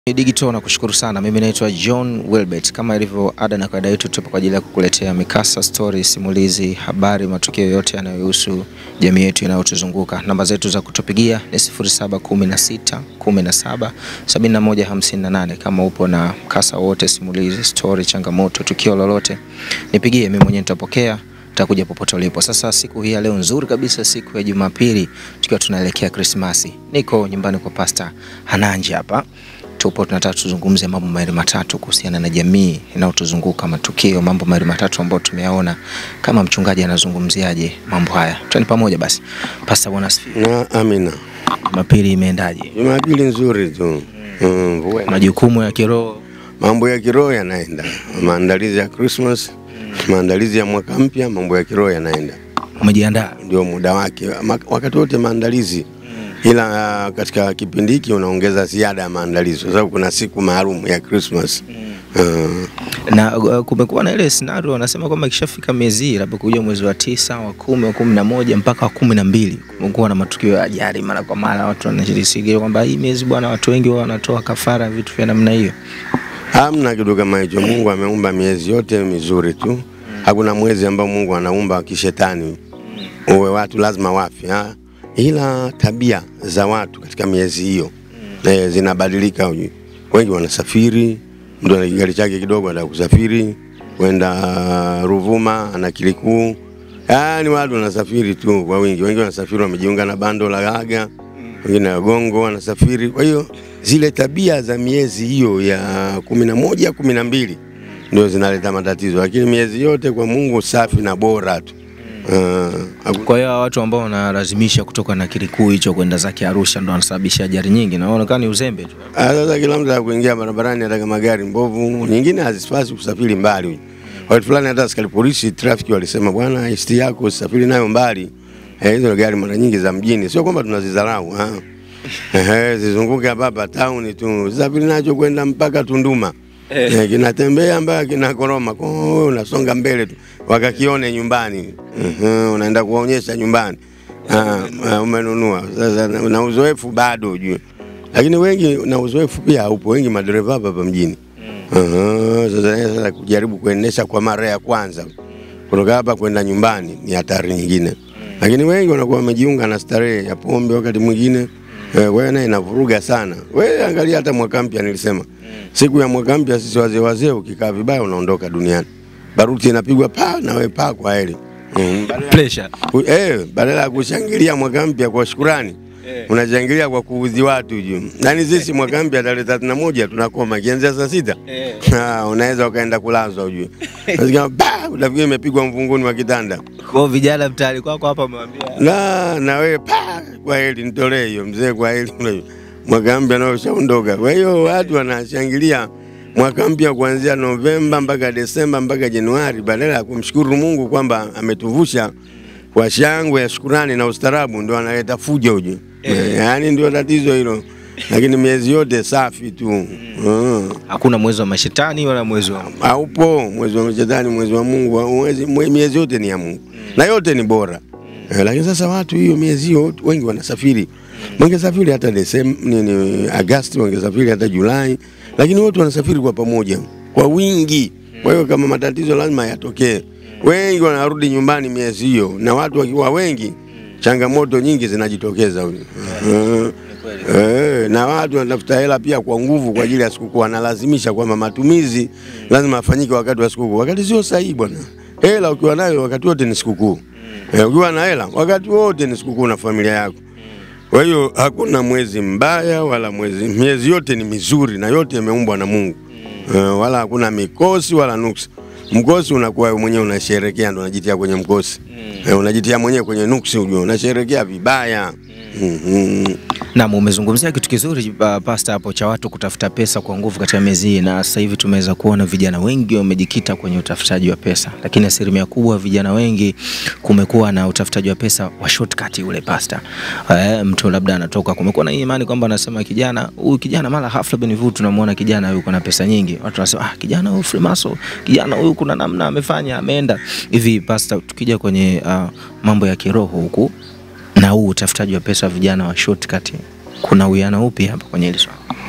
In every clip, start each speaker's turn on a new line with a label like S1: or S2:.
S1: Digital na kushukuru sana. Mimi naitwa John Wilbert. Kama ilivyo ada na kawaida yetu, tupo kwa ajili ya kukuletea mikasa, story, simulizi, habari, matukio yote yanayohusu jamii yetu inayotuzunguka. Namba zetu za kutupigia ni 0716 17 71 58. Kama upo na mkasa wote, simulizi, story, changamoto, tukio lolote, nipigie, mimi mwenyewe nitapokea takuja popote ulipo. Sasa siku hii ya leo nzuri kabisa, siku ya Jumapili, tukiwa tunaelekea Krismasi. Niko nyumbani kwa Pastor Hananji hapa tupo tunataka tuzungumze mambo mawili matatu kuhusiana na jamii inayotuzunguka, matukio, mambo mawili matatu ambayo tumeyaona. Kama mchungaji anazungumziaje mambo haya? Twende pamoja basi. Pastor, bwana asifiwe.
S2: Na amina.
S1: Jumapili imeendaje?
S2: Jumapili nzuri tu. Mm, mvua ina-
S1: Majukumu ya kiroho
S2: mambo ya kiroho yanaenda, maandalizi ya Christmas, maandalizi ya mwaka mpya, mambo ya kiroho yanaenda,
S1: umejiandaa?
S2: ndio muda wake, Ma- wakati wote maandalizi, ila uh, katika kipindi hiki unaongeza ziada ya maandalizi, kwa sababu kuna siku maalum ya Christmas. Uh,
S1: Na uh, kumekuwa na ile scenario wanasema kwamba ikishafika miezi hii, labda kuja mwezi wa tisa, wa kumi, wa kumi na moja mpaka wa kumi na mbili kumekuwa na matukio ya ajali mara kwa mara, watu wanashiriki kwamba hii miezi bwana, watu wengi huwa wanatoa kafara, vitu vya namna hiyo.
S2: hamna kitu kama hicho. Mungu ameumba miezi yote mizuri tu, hakuna mwezi ambao Mungu anaumba kishetani uwe watu lazima wafe ha? ila tabia za watu katika miezi hiyo eh, zinabadilika. hujui. Wengi wanasafiri, mtu ana kigari chake kidogo anataka kusafiri kwenda uh, Ruvuma, ana kilikuu, yaani watu wanasafiri tu kwa wingi. Wengi wanasafiri wamejiunga na bando la Gaga, wengine na Gongo wanasafiri. Kwa hiyo zile tabia za miezi hiyo ya kumi na moja kumi na mbili ndio zinaleta matatizo, lakini miezi yote kwa Mungu safi na bora tu. Uh, haku-
S1: Kwa hiyo hawa watu ambao wanalazimisha kutoka na kilikuu hicho kwenda zake Arusha ndo wanasababisha ajali nyingi, na inaonekana ni uzembe tu.
S2: Ah, Sasa kila mtu akuingia barabarani hata kama gari mbovu, nyingine hazipasi kusafiri mbali. Wakati fulani hata askari polisi trafiki walisema, bwana, isti yako usafiri nayo mbali. Eh, hizo gari mara nyingi za mjini, sio kwamba tunazidharau ah. Ehe, zizunguke hapa hapa town tu, safiri nacho kwenda mpaka Tunduma. Eh, kinatembea mpaka kinakoroma, kwa hiyo unasonga mbele tu, wakakione nyumbani. Ehe, unaenda kuwaonyesha nyumbani. Ah, ah, umenunua sasa, na, na uzoefu bado ujue lakini wengi na uzoefu pia haupo, wengi madereva hapa hapa mjini. Aha, Sasa sasa kujaribu kuendesha kwa mara ya kwanza kutoka hapa kwenda nyumbani ni hatari nyingine, lakini wengi wanakuwa wamejiunga na starehe ya pombe wakati mwingine eh, kwa hiyo naye inavuruga sana. Wewe angalia hata mwaka mpya, nilisema siku ya mwaka mpya, sisi wazee wazee, ukikaa vibaya unaondoka duniani, baruti inapigwa pa na wewe pa kwa heri mm.
S1: Pressure.
S2: Ku- Eh, badala ya kushangilia mwaka mpya kwa shukurani unashangilia kwa kuudhi watu juu. Yaani sisi mwaka mpya tarehe thelathini na moja tunakoma kianzia saa sita Ah, unaweza ukaenda kulazwa ujue. Nasikia ba utafikiri imepigwa mvunguni wa kitanda.
S1: Kwa hiyo vijana mtaani kwako hapa wamewambia
S2: Na na wewe pa kwa heri nitolee hiyo mzee kwa heri. Mwaka mpya nao ushaondoka. Kwa hiyo watu wanashangilia mwaka mpya kuanzia Novemba mpaka Desemba mpaka Januari badala ya kumshukuru Mungu kwamba ametuvusha kwa shangwe ya shukurani na ustarabu, ndio analeta fujo uje. Yaani ndio tatizo hilo, lakini miezi yote safi tu mm.
S1: hakuna mwezi wa mashetani wala mwezi wa
S2: Haupo mwezi wa shetani, mwezi wa Mungu, mwezi, mwe- miezi yote ni ya Mungu na yote ni bora eh, lakini sasa watu hiyo miezi hiyo wengi wanasafiri, wangesafiri hata Desemba nini, Agasti, wangesafiri hata Julai, lakini wote wanasafiri kwa pamoja kwa wingi. Kwa hiyo kama matatizo lazima yatokee, wengi wanarudi nyumbani miezi hiyo, na watu wakiwa wengi, changamoto nyingi zinajitokeza. Eh, Eh, na watu wanatafuta hela pia kwa nguvu kwa ajili ya sikukuu, wanalazimisha kwamba matumizi lazima afanyike wakati wa sikukuu, wakati sio sahihi bwana. Hela ukiwa nayo wakati wote ni sikukuu. Eh, ukiwa na hela wakati wote ni sikukuu na familia yako. Kwa hiyo hakuna mwezi mbaya wala mwezi, miezi yote ni mizuri na yote imeumbwa na Mungu. Eh, wala hakuna mikosi wala nuksi. Mkosi unakuwa wewe mwenyewe unasherekea, ndo unajitia kwenye mkosi. Eh, unajitia mwenyewe kwenye nuksi, ujue unasherekea vibaya. Mhm.
S1: Naam, umezungumzia kitu kizuri uh, pasta hapo cha watu kutafuta pesa kwa nguvu katika miezi hii, na sasa hivi tumeweza kuona vijana wengi wamejikita kwenye utafutaji wa pesa, lakini asilimia kubwa vijana wengi kumekuwa na utafutaji wa pesa wa shortcut ule pasta. Eh, mtu labda anatoka, kumekuwa na hii imani kwamba anasema kijana huyu kijana mara hafla Beneview tunamwona kijana huyu kuna pesa nyingi, watu wanasema ah, kijana huyu Freemason, kijana huyu kuna namna amefanya ameenda hivi. Pasta, tukija kwenye uh, mambo ya kiroho huku na huu utafutaji wa pesa wa vijana wa shortcut, kuna uwiano upi hapa kwenye hili swala?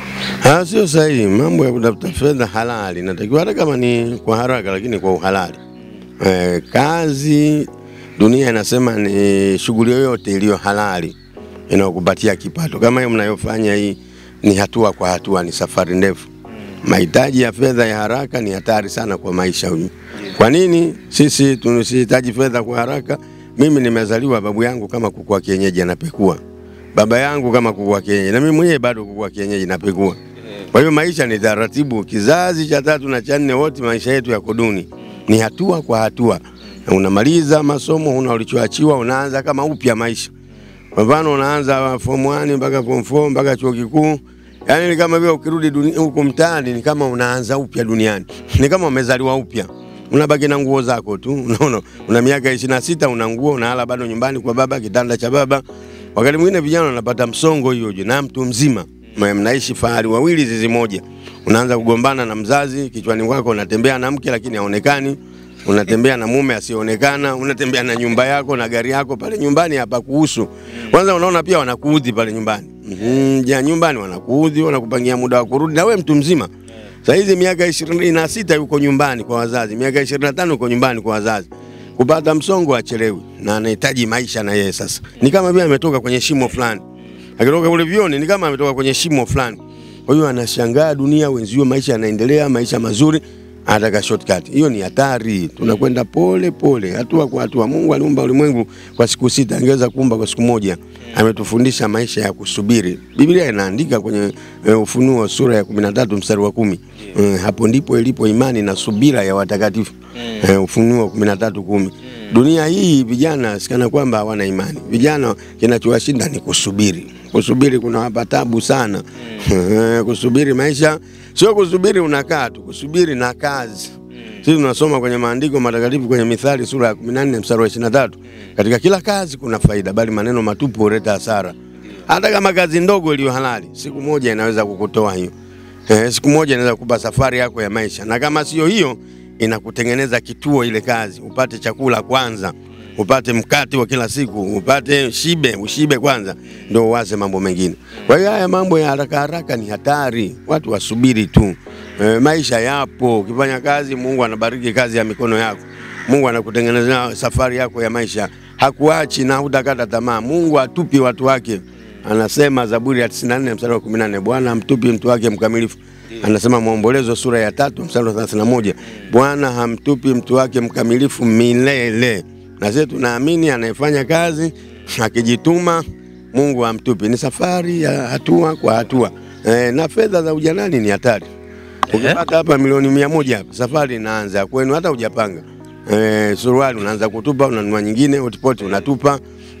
S2: Ah, sio sahihi. Mambo ya kutafuta fedha halali natakiwa, hata kama ni kwa haraka, lakini kwa uhalali. Eh, kazi dunia inasema ni shughuli yoyote iliyo halali inayokupatia kipato. Kama hiyo mnayofanya hii, ni hatua kwa hatua, ni safari ndefu. Mahitaji ya fedha ya haraka ni hatari sana kwa maisha huyu. Kwa nini sisi tusihitaji fedha kwa haraka? Mimi nimezaliwa, babu yangu kama kuku wa kienyeji anapekua, baba yangu kama kuku wa kienyeji, na mimi mwenyewe bado kuku wa kienyeji napekua. Kwa hiyo maisha ni taratibu. Kizazi cha tatu na cha nne, wote maisha yetu yako duni, ni hatua kwa hatua, na unamaliza masomo, una ulichoachiwa, unaanza kama upya maisha. Kwa mfano unaanza form 1 mpaka form 4 mpaka chuo kikuu, yaani ni kama vile ukirudi duni- huku mtaani ni kama unaanza upya duniani, ni kama umezaliwa upya unabaki na nguo zako tu. Unaona, una miaka ishirini na sita una nguo unalala bado nyumbani kwa baba, kitanda cha baba. Wakati mwingine vijana wanapata msongo hiyo hiyo, na mtu mzima Mna- mnaishi fahari wawili zizi moja, unaanza kugombana na mzazi, kichwani kwako unatembea na mke lakini haonekani, unatembea na mume asionekana, unatembea na nyumba yako na gari yako pale nyumbani, hapa kuhusu. Kwanza unaona pia wanakuudhi pale nyumbani, mhm, ja nyumbani wanakuudhi, wanakupangia muda wa kurudi, na wewe mtu mzima Saa hizi miaka ishirini na sita yuko nyumbani kwa wazazi, miaka ishirini na tano yuko nyumbani kwa wazazi. Kupata msongo achelewi, na anahitaji maisha na yeye sasa. Ni kama vile ametoka kwenye shimo fulani, akitoka kule vioni ni kama ametoka kwenye shimo fulani. Kwa hiyo anashangaa dunia, wenzio maisha yanaendelea, maisha mazuri, anataka shortcut. Hiyo ni hatari. Tunakwenda pole pole, hatua kwa hatua. Mungu aliumba ulimwengu kwa siku sita, angeweza kuumba kwa siku moja. Ametufundisha maisha ya kusubiri. Biblia inaandika kwenye eh, Ufunuo sura ya 13 mstari wa kumi. Eh, hapo ndipo ilipo imani na subira ya watakatifu. Eh, Ufunuo 13 kumi. Dunia hii vijana sikana kwamba hawana imani. Vijana kinachowashinda ni kusubiri. Kusubiri kunawapa tabu sana. Eh, kusubiri maisha sio kusubiri unakaa tu, kusubiri na kazi. Sisi tunasoma kwenye maandiko matakatifu kwenye Mithali sura ya 14 mstari wa 23. Katika kila kazi kuna faida, bali maneno matupu huleta hasara. Hata kama kazi ndogo iliyo halali, siku moja inaweza kukutoa hiyo. Eh, siku moja inaweza kukupa safari yako ya maisha, na kama sio hiyo, inakutengeneza kituo ile kazi, upate chakula kwanza, upate mkate wa kila siku, upate shibe, ushibe kwanza, ndio uwaze mambo mengine. Kwa hiyo haya mambo ya haraka haraka ni hatari, watu wasubiri tu. E, maisha yapo, ukifanya kazi Mungu anabariki kazi ya mikono yako. Mungu anakutengenezea safari yako ya maisha, hakuachi na hutakata tamaa. Mungu atupi watu wake, anasema Zaburi ya 94 mstari wa 18, Bwana hamtupi mtu wake mkamilifu. Anasema Maombolezo sura ya tatu mstari wa 31, Bwana hamtupi mtu wake mkamilifu milele. Na sisi tunaamini anayefanya kazi akijituma, Mungu hamtupi. Ni safari ya hatua kwa hatua. E, na fedha za ujanani ni hatari. Ukipata hapa milioni mia moja hapa, safari inaanza ya kwenu, hata hujapanga. Eh, suruali unaanza kutupa, unanunua nyingine, hotipoti unatupa.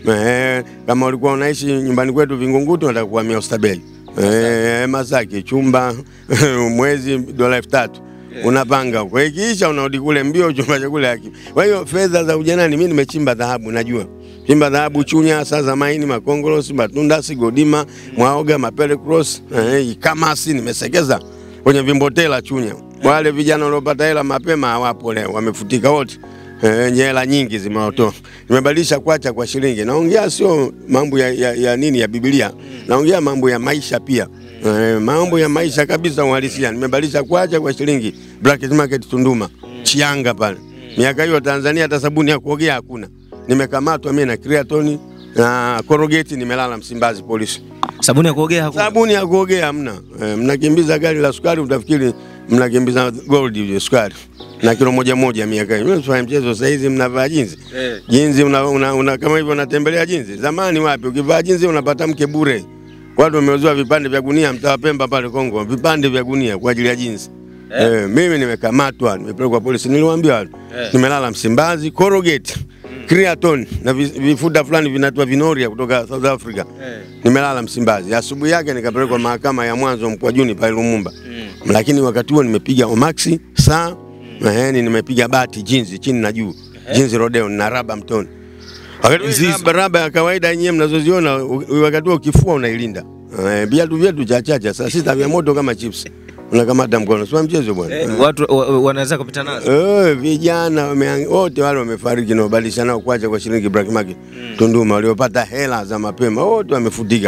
S2: Eh, kama ulikuwa unaishi nyumbani kwetu Vingunguti, unataka kuhamia Oysterbay. Eh, Masaki chumba mwezi dola elfu tatu unapanga huko, ikiisha unarudi kule mbio, chumba cha kule haki. Kwa hiyo fedha za ujanani, mimi nimechimba dhahabu, najua chimba dhahabu Chunya, Saza Maini, Makongolosi, Matundasi, Godima, Mwaoga, Mapele Cross, eh, Kamasi nimesekeza kwenye vimbotela Chunya. Wale vijana waliopata hela mapema hawapo leo, wamefutika wote. Eh, hela nyingi zimeotoa. Nimebadilisha kwacha kwa shilingi. Naongea sio mambo ya, ya, ya nini ya Biblia. Naongea mambo ya maisha pia. Eh, mambo ya maisha kabisa uhalisia. Nimebadilisha kwacha kwa shilingi. Black Market Tunduma. Chianga pale. Miaka hiyo Tanzania hata sabuni ya kuogea hakuna. Nimekamatwa mimi na Creatoni na Corrugate nimelala Msimbazi polisi.
S1: Sabuni ya kuogea hakuna.
S2: Sabuni ya kuogea hamna. E, mnakimbiza gari la sukari utafikiri mnakimbiza gold hiyo sukari na kilo moja moja miaka hiyo. Mnafanya mchezo sasa hizi mnavaa jinzi.
S1: Eh.
S2: Jinzi una, una, una, kama hivyo unatembelea jinzi. Zamani wapi ukivaa jinzi unapata mke bure. Watu wameuziwa vipande vya gunia mtaa Pemba pale Kongo, vipande vya gunia kwa ajili ya jinsi. Eh, mimi nimekamatwa, nimepelekwa polisi, niliwaambia watu. Nimelala Msimbazi, Corrugate, Creaton na vi- vifuda fulani vinaitwa Vinoria kutoka South Africa. Nimelala Msimbazi. Asubuhi yake nikapelekwa mahakama ya mwanzo Mkwajuni pale Lumumba. Lakini wakati huo nimepiga omaxi saa na yani nimepiga bati jinzi chini na juu. Jinzi rodeo na raba mtoni. Wakati
S1: Hizi-
S2: raba, raba ya kawaida yenyewe mnazoziona u- wakati huo kifua unailinda. Eh, viatu vyetu cha chacha saa sita vya moto kama chips. Unakamata mkono. Sio mchezo bwana.
S1: Eh, watu wa- wa- wanaweza kupita nazo.
S2: Eh, vijana wame- wote wale wamefariki na nao kwacha kwa shilingi black market Tunduma, waliopata hela za mapema wote wamefutika.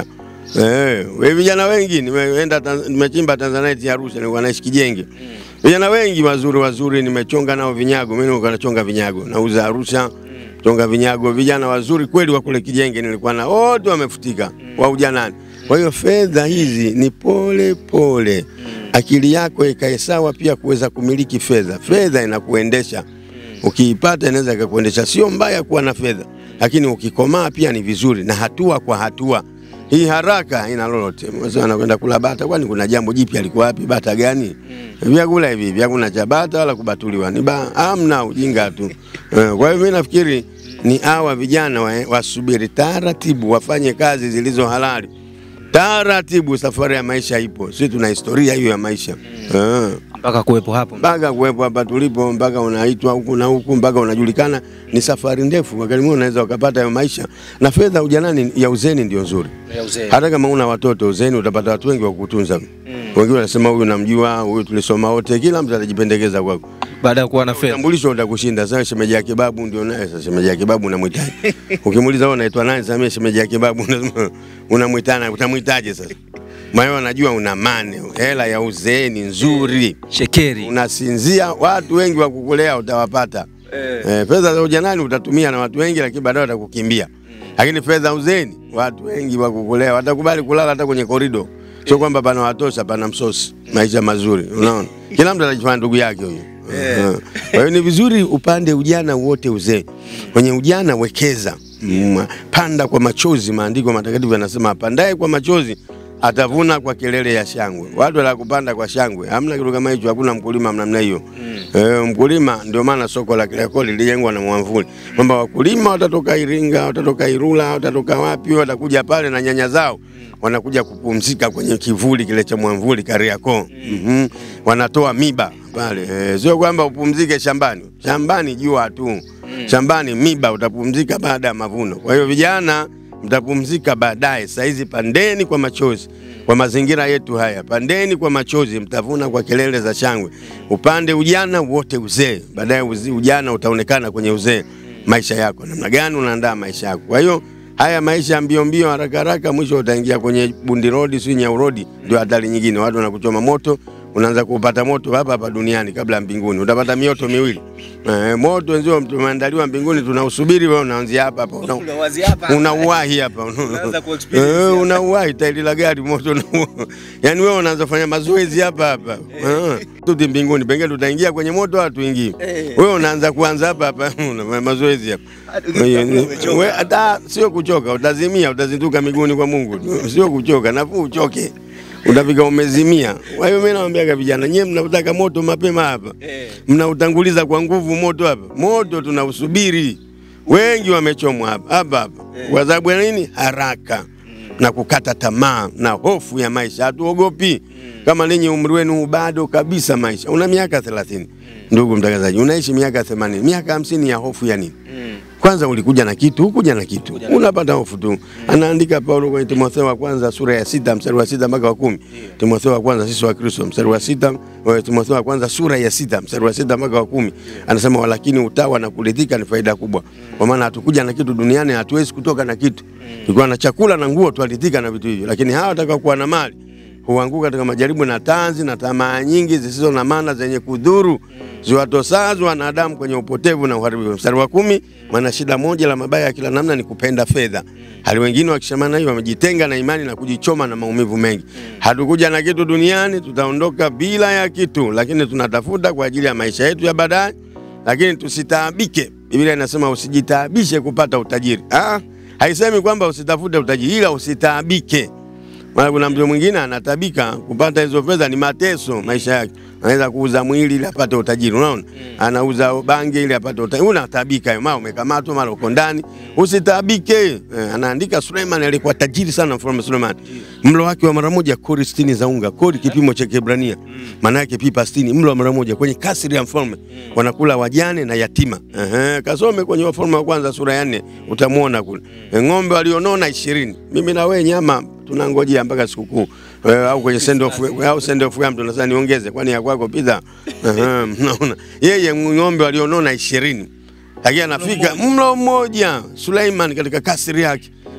S2: Eh, we vijana wengi nimeenda Tanz- nimechimba Tanzanite ya Arusha nilikuwa naishi Kijenge. Vijana wengi wazuri wazuri nimechonga nao vinyago. Mimi nilikuwa nachonga vinyago. Nauza Arusha. Chonga vinyago. Vijana wazuri kweli wa kule Kijenge nilikuwa na wote wamefutika wa ujanani. Kwa hiyo fedha hizi ni pole pole. Akili yako ikae sawa pia kuweza kumiliki fedha. Fedha inakuendesha. Ukiipata inaweza ikakuendesha. Sio mbaya kuwa na fedha, lakini ukikomaa pia ni vizuri, na hatua kwa hatua. Hii haraka haina lolote. Mzee anakwenda kula bata, kwani kuna jambo jipya? Alikuwa wapi? Bata gani? Vyakula hivi hivi, hakuna cha bata wala kubatuliwa, ni ba amna ujinga tu. Eh, Kwa hiyo mimi nafikiri ni hawa vijana wa- wasubiri taratibu, wafanye kazi zilizo halali taratibu. Safari ya maisha ipo, sisi tuna historia hiyo ya maisha eh
S1: mpaka kuwepo hapo.
S2: mpaka kuwepo hapa tulipo, mpaka unaitwa huku na huku, mpaka unajulikana. Ni safari ndefu, wakati mwingine unaweza ukapata hayo maisha. Na fedha ujanani ya uzeni ndio nzuri,
S1: Ya uzee.
S2: hata kama una watoto uzeni utapata watu wengi wa kukutunza. Wengine wanasema huyu namjua, huyu tulisoma wote, kila mtu atajipendekeza kwako.
S1: Baada ya kuwa na fedha.
S2: Utambulisho utakushinda. Sasa shemeji ya kibabu ndio naye. Sasa shemeji ya kibabu unamwitaje? Ukimuuliza wewe unaitwa nani? Sasa mimi shemeji ya kibabu unasema unamwitana, utamwitaje sasa? Maana anajua una mane, hela ya uzee ni nzuri
S1: Shekeri.
S2: unasinzia, watu wengi wa kukulea utawapata. Eh, fedha za ujanani utatumia na watu wengi, lakini baadaye watakukimbia. Lakini fedha uzeni, watu wengi wa kukulea watakubali kulala hata kwenye korido, sio kwamba pana watosha, pana msosi. Maisha mazuri, unaona, kila mtu atajifanya ndugu yake huyo. Eh. Kwa hiyo ni vizuri upande ujana wote uzee. Kwenye ujana wekeza, Mm, panda kwa machozi. Maandiko matakatifu yanasema apandaye kwa machozi atavuna kwa kelele ya shangwe. Watu wala kupanda kwa shangwe, hamna kitu kama hicho, hakuna mkulima namna hiyo. Eh, mkulima ndio maana soko la Kariakoo lilijengwa na mwamvuli, kwamba wakulima watatoka Iringa, watatoka Irula, watatoka wapi, watakuja pale na nyanya zao wanakuja kupumzika kwenye kivuli kile cha mwamvuli Kariakoo. Mhm. Wanatoa miba pale, eh, sio kwamba upumzike shambani. Shambani jua tu, shambani miba, utapumzika baada ya mavuno. Kwa hiyo vijana mtapumzika baadaye. Saizi pandeni kwa machozi kwa mazingira yetu haya, pandeni kwa machozi, mtavuna kwa kelele za shangwe. Upande ujana wote uzee, baadaye uzi- ujana utaonekana kwenye uzee. Maisha yako namna gani unaandaa maisha yako. Kwa hiyo haya maisha ya mbio mbio, haraka haraka, mwisho utaingia kwenye bundi road, si nyau road, ndio hatari nyingine. Watu wanakuchoma moto, unaanza kupata moto hapa hapa duniani kabla ya mbinguni, utapata mioto miwili. Eh, moto wenzio tumeandaliwa mbinguni, tunausubiri, wewe unaanzia hapa hapa una, unauwahi hapa
S1: Unaanza kuexperience
S2: Eh,
S1: hapa.
S2: unauwahi tairi la gari moto una- yaani wewe unaanza kufanya mazoezi hapa hapa Eh, tuti mbinguni pengine tutaingia kwenye moto au tuingie wewe unaanza kuanza hapa hapa unafanya mazoezi hapa Kwa hiyo, we- hata sio kuchoka utazimia utazinduka miguuni kwa Mungu sio kuchoka nafuu uchoke utafika umezimia kwa hiyo mimi nawaambiaga vijana nyewe mnataka moto mapema hapa mnautanguliza kwa nguvu moto hapa moto tunausubiri wengi wamechomwa hapa hapa hapa kwa sababu ya nini? Haraka na kukata tamaa na hofu ya maisha. Hatuogopi kama ninyi umri wenu bado kabisa, maisha una miaka 30 ndugu mtangazaji, unaishi miaka 80 miaka hamsini ya hofu ya nini? Kwanza ulikuja na kitu, hukuja na kitu, unapata hofu tu. Anaandika Paulo kwenye Timotheo wa kwanza sura ya sita mstari wa sita mpaka wa kumi. Timotheo wa kwanza sisi wa Kristo mstari wa sita, wa Timotheo wa kwanza sura ya sita mstari wa sita mpaka wa kumi. Anasema walakini utawa na kuridhika ni faida kubwa, kwa maana hatukuja na kitu duniani, hatuwezi kutoka na kitu. Tulikuwa na chakula na nguo, twaridhika na vitu hivyo, lakini hawa watakao kuwa na mali huanguka katika majaribu na tanzi na tamaa nyingi zisizo na maana zenye kudhuru ziwatosazo wanadamu kwenye upotevu na uharibifu. Mstari wa kumi, maana shida moja la mabaya ya kila namna ni kupenda fedha. Hali wengine wakishamana hiyo wamejitenga na imani na kujichoma na maumivu mengi. Hatukuja na kitu duniani, tutaondoka bila ya kitu, lakini tunatafuta kwa ajili ya maisha yetu ya baadaye, lakini tusitaabike. Biblia inasema usijitaabishe kupata utajiri. Ah, haisemi kwamba usitafute utajiri, ila usitaabike. Maana kuna mtu mwingine anatabika kupata hizo fedha, ni mateso maisha yake. Anaweza kuuza mwili ili apate utajiri, unaona? Anauza bangi ili apate utajiri. Unatabika hiyo, mara umekamatwa, mara uko ndani. Usitabike. Eh, anaandika Suleiman alikuwa tajiri sana, mfalme Suleiman. Mlo wake wa mara moja kori 60 za unga, kori kipimo cha Kiebrania. Maana yake pipa 60, mlo wa mara moja kwenye kasri ya mfalme. Wanakula wajane na yatima. Ehe, kasome kwenye Wafalme wa kwanza sura ya 4 utamwona kule. Eh, Ng'ombe walionona 20. Mimi na wewe nyama tunangojea mpaka sikukuu Eh, au kwenye send off au send off ya mtu nasema niongeze, kwani ya kwako pizza. Ehe, Mnaona yeye ng'ombe walionona ishirini lakini anafika mlo mmoja Suleiman katika kasri yake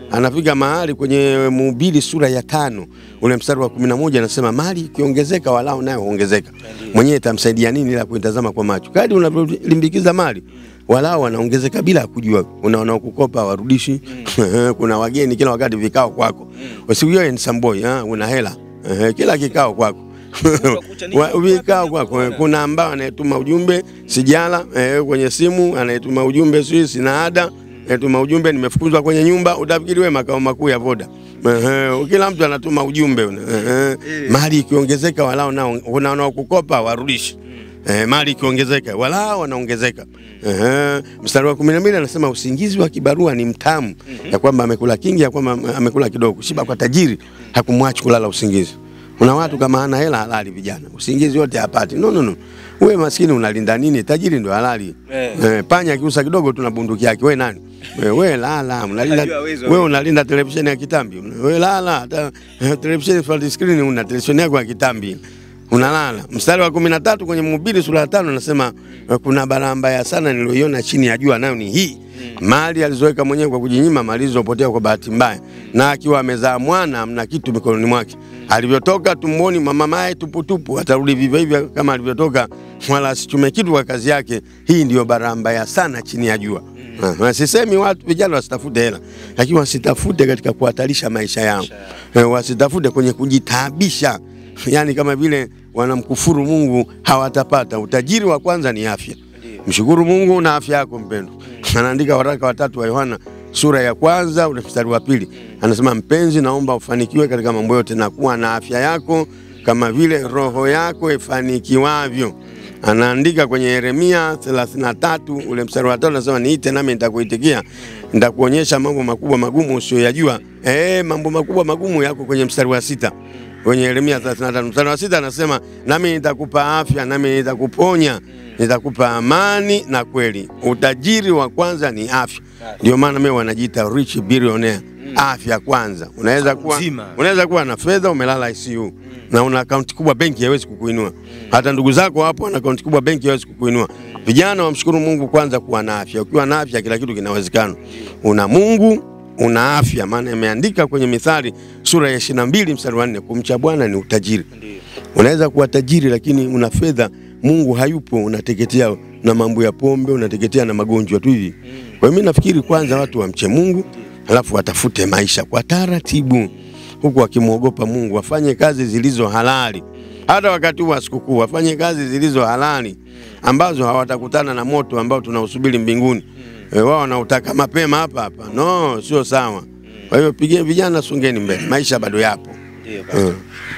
S2: anafika mahali kwenye Mhubiri sura ya tano ule mstari wa kumi na moja anasema mali ikiongezeka walao nayo huongezeka, mwenyewe itamsaidia nini ila kuitazama kwa macho. Kadri unavyolimbikiza mali walao wanaongezeka bila ya kujua. Kuna wanaokukopa warudishi, kuna wageni kila wakati vikao kwako, usiku hiyo ni samboi, una hela Eh, kila kikao kwako Wa- vikao kwako. Eh, Kuna ambao anayetuma ujumbe sijala eh, kwenye simu, anayetuma ujumbe sijui sina ada, anayetuma ujumbe nimefukuzwa kwenye nyumba. Utafikiri wewe makao makuu ya Voda. Eh, kila mtu anatuma ujumbe una. Eh, mali ikiongezeka walao nao kuna wanaokukopa warudishi. Eh, mali ikiongezeka walao wanaongezeka. Eh, mstari wa 12 anasema usingizi wa kibarua ni mtamu, ya kwamba amekula kingi, ya kwamba amekula kidogo. Shiba kwa tajiri hakumwachi kulala usingizi. Kuna watu kama hana hela halali, vijana usingizi wote hapati. No, no, no. Wewe maskini unalinda nini? Tajiri ndo halali. Eh, panya akiusa kidogo tu na bunduki yake. Wewe nani? Wewe we, lala, unalinda
S1: Anajua wizi wa
S2: wewe unalinda televisheni ya kitambi. Wewe lala, hata eh, televisheni flat screen una televisheni yako ya kitambi. Unalala. Mstari wa kumi na tatu kwenye Mhubiri sura ya tano anasema eh, kuna balaa mbaya sana niliyoiona chini ya jua, nayo ni hii mali alizoweka mwenyewe kwa kujinyima, mali zilizopotea kwa bahati mbaya, na akiwa amezaa mwana mna kitu mikononi mwake, alivyotoka tumboni mwa mamaye tuputupu, atarudi vivyo hivyo kama alivyotoka, wala asichume kitu kwa kazi yake. Hii ndiyo balaa mbaya sana chini ya jua. Ah, Sisemi watu vijana wasitafute hela, lakini wasitafute katika kuhatarisha maisha yao, Eh, wasitafute kwenye kujitaabisha, yaani kama vile wanamkufuru Mungu hawatapata. Utajiri wa kwanza ni afya. Mshukuru Mungu na afya yako mpendwa. Anaandika waraka watatu wa Yohana sura ya kwanza ule mstari wa pili anasema, mpenzi, naomba ufanikiwe katika mambo yote na kuwa na afya yako kama vile roho yako ifanikiwavyo. Anaandika kwenye Yeremia 33 ule mstari wa tatu anasema, niite nami nitakuitikia, nitakuonyesha mambo makubwa magumu usiyoyajua. Eh, mambo makubwa magumu yako kwenye mstari wa sita kwenye Yeremia 35 mstari wa sita anasema, nami nitakupa afya, nami nitakuponya, nitakupa amani na kweli. Utajiri wa kwanza ni afya. Ndio maana mimi wanajiita rich billionaire. Afya kwanza. Unaweza kuwa
S1: Uzima.
S2: unaweza kuwa na fedha umelala ICU na una akaunti kubwa benki haiwezi kukuinua. Hata ndugu zako hapo wana akaunti kubwa benki haiwezi kukuinua. Vijana wamshukuru Mungu kwanza kuwa na afya. Ukiwa na afya kila kitu kinawezekana. Una Mungu una afya, maana imeandika kwenye Mithali sura ya 22 mstari wa 4, kumcha Bwana ni utajiri. Unaweza kuwa tajiri lakini una fedha, Mungu hayupo, unateketea na mambo ya pombe, unateketea na magonjwa tu hivi. Kwa hiyo mimi nafikiri kwanza watu wamche Mungu, alafu watafute maisha kwa taratibu, huku wakimwogopa Mungu, wafanye kazi zilizo halali. Hata wakati huu wa sikukuu wafanye kazi zilizo halali ambazo hawatakutana na moto ambao tunausubiri mbinguni. E, wao wanautaka mapema hapa hapa. No, sio sawa. Kwa hiyo pigeni vijana, songeni mbele, maisha bado yapo. Mm.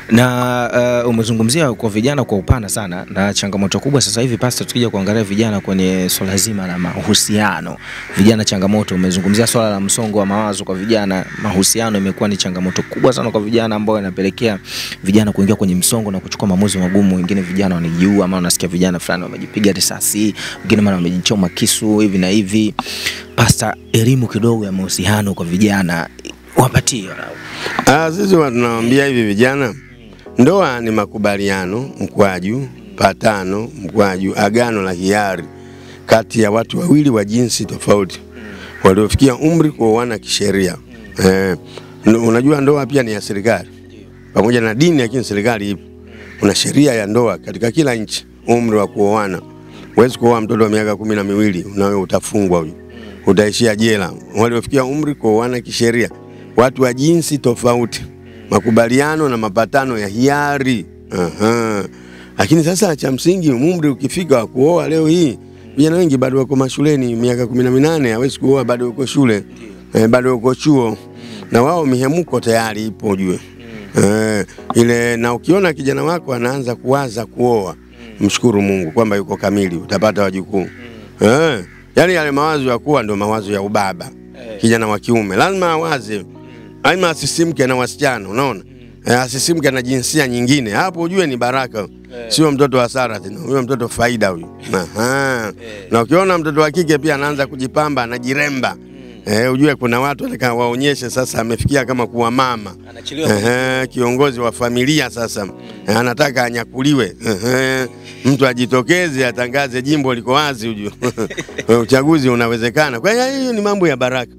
S1: na uh, umezungumzia kwa vijana kwa upana sana, na changamoto kubwa sasa hivi pasta, tukija kuangalia vijana kwenye swala zima la mahusiano, vijana changamoto, umezungumzia swala la msongo wa mawazo kwa vijana. Mahusiano imekuwa ni changamoto kubwa sana kwa vijana, ambayo inapelekea vijana kuingia kwenye msongo na kuchukua maamuzi magumu. Wengine vijana wanajiua, ama unasikia vijana fulani wamejipiga risasi, wengine mara wamejichoma kisu hivi na hivi. Pasta, elimu kidogo ya mahusiano kwa vijana wapatie walau.
S2: Ah, sisi huwa tunawaambia hivi vijana, ndoa ni makubaliano mkwaju, patano mkwaju, agano la hiari kati ya watu wawili wa jinsi tofauti waliofikia umri kuoana kisheria. Eh, n- unajua ndoa pia ni ya serikali pamoja na dini, lakini serikali ipo. Kuna sheria ya ndoa katika kila nchi, umri wa kuoana. Huwezi kuoa mtoto wa miaka kumi na miwili, unawe utafungwa huyo, utaishia jela. Waliofikia umri kuoana kisheria, watu wa jinsi tofauti, makubaliano na mapatano ya hiari. Aha. Lakini sasa cha msingi, umri ukifika wa kuoa leo hii, vijana wengi bado wako mashuleni, miaka kumi na minane hawezi kuoa, bado yuko shule eh, bado yuko chuo, na wao mihemuko tayari ipo jue eh, ile. Na ukiona kijana wako anaanza kuwaza kuoa, mshukuru Mungu kwamba yuko kamili, utapata wajukuu eh, yani yale mawazo ya kuwa ndio mawazo ya ubaba. Kijana wa kiume lazima awaze, aima asisimke na wasichana, unaona eh, asisimke na jinsia nyingine, hapo ujue ni baraka sio mtoto wa Sara tena, huyo mtoto faida huyo. Aha. Na ukiona mtoto wa kike pia anaanza kujipamba, anajiremba eh, ujue kuna watu wanataka waonyeshe sasa amefikia kama kuwa mama Ehe, kiongozi wa familia sasa Eh, anataka anyakuliwe. Ehe, mtu ajitokeze atangaze jimbo liko wazi, ujue uchaguzi unawezekana. Kwa hiyo hiyo ni mambo ya baraka.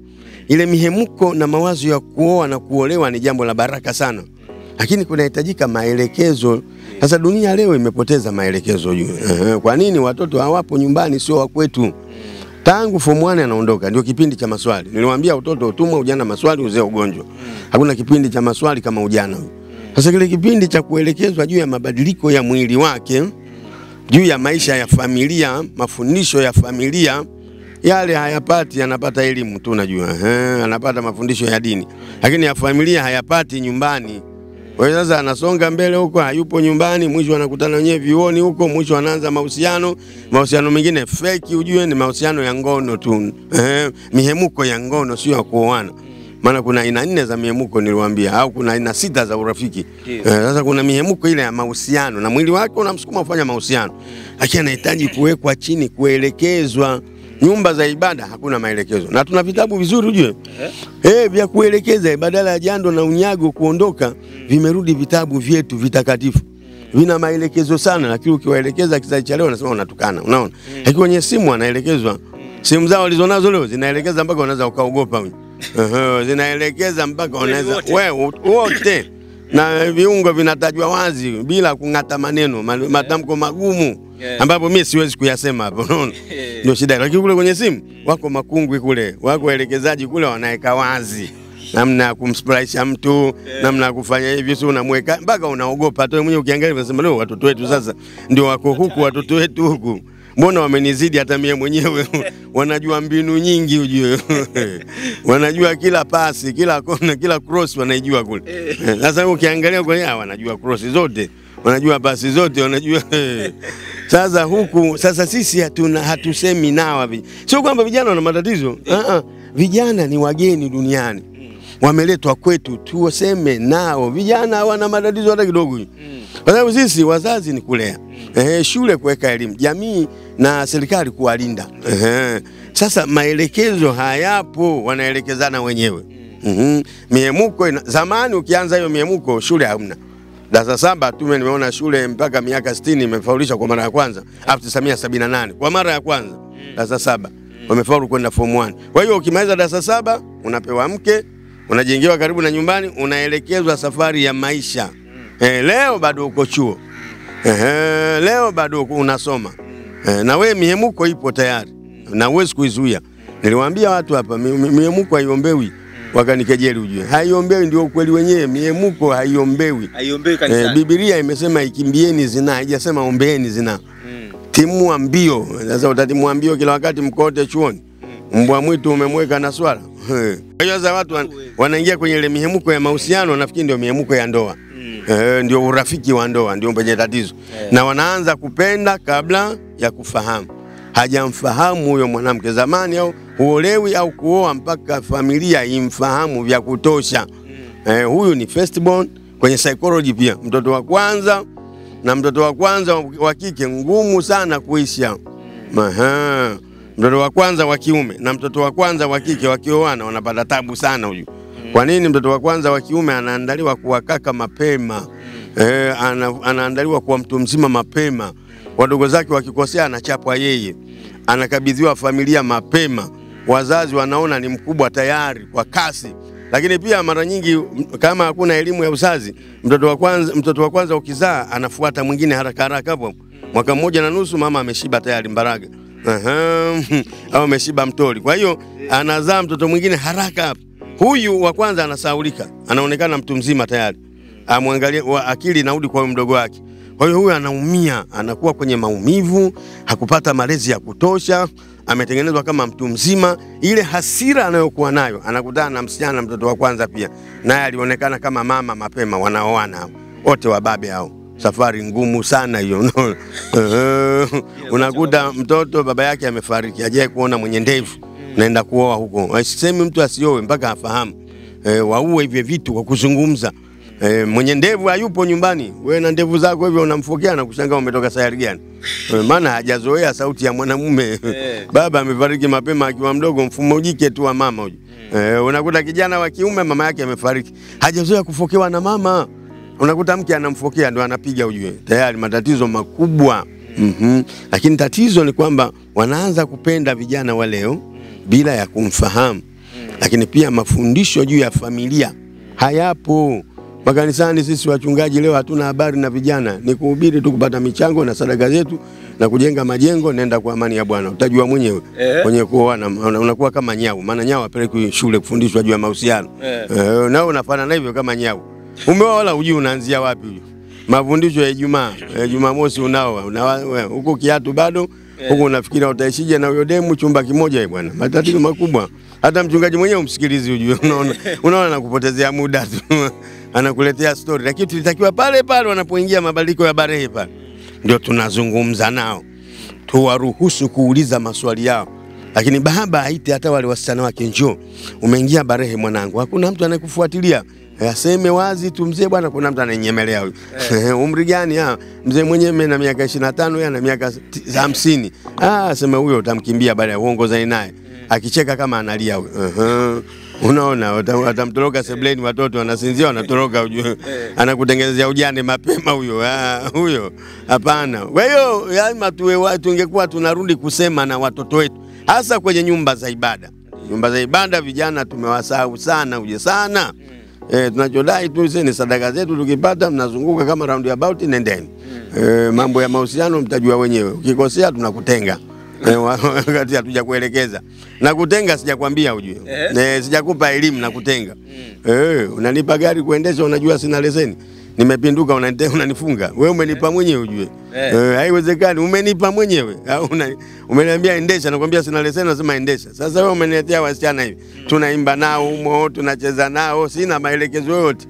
S2: ile mihemko na mawazo ya kuoa na kuolewa ni jambo la baraka sana, lakini kunahitajika maelekezo. Sasa dunia leo imepoteza maelekezo juu. Ehe, Kwa nini watoto hawapo nyumbani, sio wa kwetu? Tangu form 1 anaondoka, ndio kipindi cha maswali. Niliwaambia utoto utumwa, ujana maswali, uzee ugonjwa. Hakuna kipindi cha maswali kama ujana. Sasa kile kipindi cha kuelekezwa juu ya mabadiliko ya mwili wake, juu ya maisha ya familia, mafundisho ya familia, yale hayapati, anapata elimu tu, najua ehe, anapata mafundisho ya dini, lakini ya familia hayapati nyumbani. Kwa hiyo sasa anasonga mbele huko, hayupo nyumbani, mwisho anakutana wenyewe vioni huko, mwisho anaanza mahusiano, mahusiano mengine feki, ujue ni mahusiano ya ngono tu, eh, mihemuko ya ngono, sio ya kuoana. Maana kuna aina nne za mihemuko niliwaambia, au kuna aina sita za urafiki. Eh, sasa kuna mihemuko ile ya mahusiano, na mwili wake unamsukuma kufanya mahusiano, lakini anahitaji kuwekwa chini, kuelekezwa. Nyumba za ibada hakuna maelekezo, na tuna vitabu vizuri ujue eh, vya kuelekeza. Badala ya jando na unyago kuondoka, vimerudi vitabu vyetu vitakatifu, vina maelekezo sana, lakini ukiwaelekeza kizazi cha leo wanasema unatukana. Unaona, lakini kwenye simu anaelezwa, simu zao walizonazo leo zinaelekeza mpaka unaweza ukaogopa wewe. Ehe, zinaelekeza mpaka unaweza
S1: wote.
S2: wewe wote, na viungo vinatajwa wazi bila kung'ata maneno ma- matamko magumu
S1: Yeah.
S2: ambapo mimi siwezi kuyasema hapo, unaona ndio shida. Lakini kule kwenye simu wako makungwi kule, wako waelekezaji kule, wanaweka wazi namna ya kumspraisha mtu, namna ya kufanya hivi, si unamweka mpaka unaogopa tu wewe mwenyewe. Ukiangalia unasema leo watoto wetu sasa ndio wako huku, watoto wetu huku, mbona wamenizidi hata mie mwenyewe wanajua mbinu nyingi ujue wanajua kila pasi, kila kona, kila cross wanaijua kule. Eh, Sasa wewe ukiangalia kwenye hawa wanajua cross zote, wanajua pasi zote, wanajua sasa huku sasa sisi hatuna hatusemi nawa vi- sio kwamba vijana wana matatizo ah, ah. vijana ni wageni duniani wameletwa kwetu tuoseme nao vijana hawana matatizo hata kidogo kwa sababu sisi wazazi ni kulea Ehe, shule kuweka elimu jamii na serikali kuwalinda Ehe. sasa maelekezo hayapo wanaelekezana wenyewe Mhm. miemuko ina, zamani ukianza hiyo miemuko shule hamna darasa saba tume nimeona shule mpaka miaka 60 imefaulisha kwa mara ya kwanza 1978 kwa mara ya kwanza darasa saba wamefaulu kwenda form 1 kwa hiyo ukimaliza darasa saba unapewa mke unajengewa karibu na nyumbani unaelekezwa safari ya maisha eh, leo bado uko chuo eh, leo bado uko- unasoma eh, na wewe mihemuko ipo tayari na huwezi kuizuia niliwaambia watu hapa mi- mi- mihemuko haiombewi wakanikejeli ujue haiombewi ndio ukweli wenyewe mihemuko haaiombewi
S1: Haiombei
S2: Eh,
S1: kanisani.
S2: Biblia imesema ikimbieni zinaa, haijasema ombeeni zinaa.
S1: Mm.
S2: Timua mbio. Sasa utatimua mbio kila wakati mkote chuoni. Mbwa mwitu umemweka na swala. Kwa hiyo sasa watu wan, wanaingia kwenye ile mihemuko ya mahusiano, nafikiri ndio mihemuko ya ndoa. Eh, ndio urafiki wa ndoa ndio penye tatizo. Na wanaanza kupenda kabla ya kufahamu. Hajamfahamu huyo mwanamke zamani, au huolewi au kuoa mpaka familia imfahamu vya kutosha. Eh, huyu ni firstborn kwenye psychology pia, mtoto wa kwanza na mtoto wa kwanza wa kike ngumu sana kuisha. Aha. Mtoto wa kwanza wa kiume na mtoto wa kwanza wa kike wakioana wanapata tabu sana huyu. Kwa nini? Mtoto wa kwanza wa kiume anaandaliwa kuwa kaka mapema. Eh, ana, anaandaliwa kuwa mtu mzima mapema. Wadogo zake wakikosea anachapwa yeye, anakabidhiwa familia mapema. Wazazi wanaona ni mkubwa tayari kwa kasi lakini pia mara nyingi m- kama hakuna elimu ya uzazi, mtoto wa kwanza, mtoto wa kwanza ukizaa anafuata mwingine haraka haraka hapo. Mwaka mmoja na nusu mama ameshiba tayari mbaraga. Aha, au ameshiba mtori. Kwa hiyo anazaa mtoto mwingine haraka hapo. Huyu wa kwanza anasaulika, anaonekana mtu mzima tayari. Amwangalie wa- akili inarudi kwa huyu mdogo wake. Kwa hiyo huyu anaumia, anakuwa kwenye maumivu, hakupata malezi ya kutosha, ametengenezwa kama mtu mzima. Ile hasira anayokuwa nayo, anakutana na msichana, mtoto wa kwanza pia, naye alionekana kama mama mapema, wanaoana hao wote wababe hao. Safari ngumu sana hiyo, unaona? Eh, unakuta mtoto baba yake amefariki, hajawahi kuona mwenye ndevu, naenda kuoa huko. Asisemi mtu asioe mpaka afahamu. Eh, waue hivyo vitu kwa kuzungumza. E, mwenye ndevu hayupo nyumbani, wewe na ndevu zako hivyo unamfokea na kushangaa umetoka sayari gani? E, maana hajazoea sauti ya mwanamume. Baba amefariki mapema akiwa mdogo, mfumo jike tu wa mama huyo. E, unakuta kijana wa kiume mama yake amefariki, hajazoea kufokewa na mama. Unakuta mke anamfokea ndo anapiga, ujue tayari matatizo makubwa. Mhm. Lakini tatizo ni kwamba wanaanza kupenda vijana wa leo bila ya kumfahamu lakini pia mafundisho juu ya familia hayapo makanisani. Sisi wachungaji leo hatuna habari na vijana, ni kuhubiri tu, kupata michango na sadaka zetu na kujenga majengo. Nenda kwa amani ya Bwana, utajua mwenyewe
S1: Eh.
S2: kwenye kuoana, una- unakuwa kama nyau, maana nyau apelekwi shule kufundishwa juu ya mahusiano
S1: Eh.
S2: eh, nao unafanana hivyo kama nyau. Umeoa wala hujui unaanzia wapi huyo. Mafundisho ya Ijumaa, eh, Jumamosi unaoa unawa- we, huko kiatu bado huko unafikiria utaishije na huyo demu chumba kimoja. eh, Bwana, matatizo makubwa. Hata mchungaji mwenyewe umsikilizi, ujue unaona, unaona anakupotezea muda tu anakuletea story, lakini tulitakiwa pale pale wanapoingia mabadiliko ya Barehe pale ndio tunazungumza nao, tuwaruhusu kuuliza maswali yao, lakini baba aite hata wale wasichana wake, njoo, umeingia Barehe mwanangu, hakuna mtu anayekufuatilia aseme wazi tu, mzee bwana, kuna mtu ananyemelea huyu umri gani? Ah, mzee mwenyewe mimi na miaka 25 yeye ana miaka ti- 50. Ah, sema huyo utamkimbia baada ya uongozani naye, akicheka kama analia huyo. Ehe. Unaona, wata- watamtoroka sebleni, watoto wanasinzia, wanatoroka, ujue anakutengenezea ujane mapema huyo. Ah, huyo hapana. Kwa hiyo lazima tuwe wa- tungekuwa tunarudi kusema na watoto wetu, hasa kwenye nyumba za ibada. Nyumba za ibada vijana tumewasahau sana, uje sana Eh, tunachodai tu sisi ni sadaka zetu, tukipata mnazunguka kama round about, nendeni. Eh, mambo ya mahusiano mtajua wenyewe, ukikosea tunakutenga. Eh, wa- wakati hatuja kuelekeza na kutenga, sijakwambia ujue,
S1: Eh.
S2: eh, sijakupa elimu na kutenga. Eh, unanipa gari kuendesha, unajua sina leseni, nimepinduka, unanite- unanifunga wewe, umenipa mwenyewe ujue.
S1: Eh.
S2: Eh, haiwezekani, umenipa mwenyewe au una- umeniambia endesha, nakwambia sina leseni, nasema endesha. Sasa wewe umeniletea wasichana hivi, tunaimba nao humo, tunacheza nao, sina maelekezo yoyote.